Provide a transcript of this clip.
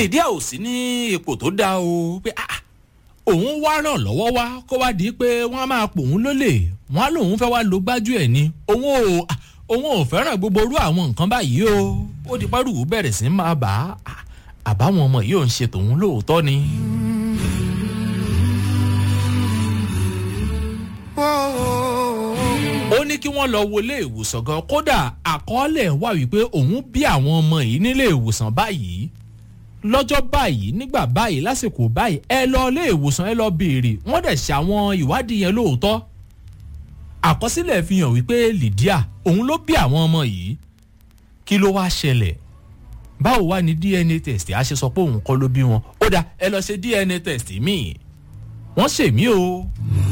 lydia ò sí ní ipò tó dáa o pé ah òun wá ràn lọ́wọ́ wá kó wá di pé wọ́n á máa pòun lólè wọ́n á lòun fẹ́ wá lo gbájú ẹ̀ ni òun ò òun ò fẹ́ràn gbogbo orú àwọn nǹkan báyìí o ó di párùwù bẹ̀rẹ̀ sí máa bà á àbáwọn ọmọ yìí ò ń ṣe tòun lóòótọ́ ni. ó ní kí wọ́n lọ wọlé ìwòsàn gan kódà àkọọ́lẹ̀ wà wípé òun bí àwọn ọmọ yìí nílé ìwòsàn báyìí lọ́jọ́ báyìí nígbà báyìí lásìkò báyìí ẹ lọ ilé ìwòsàn ẹ lọ béèrè wọ́n dẹ̀ ṣe àwọn ìwádìí yẹn lóòótọ́ àkọsílẹ̀ fi hàn wípé lydia òun ló bí àwọn ọmọ yìí kí ló wá ṣẹlẹ̀ báwo wá ní dna test á ṣe sọ pé òun kọ́ ló bí wọn ó dà ẹ lọ ṣe dna test míì wọ́n ṣèmí o.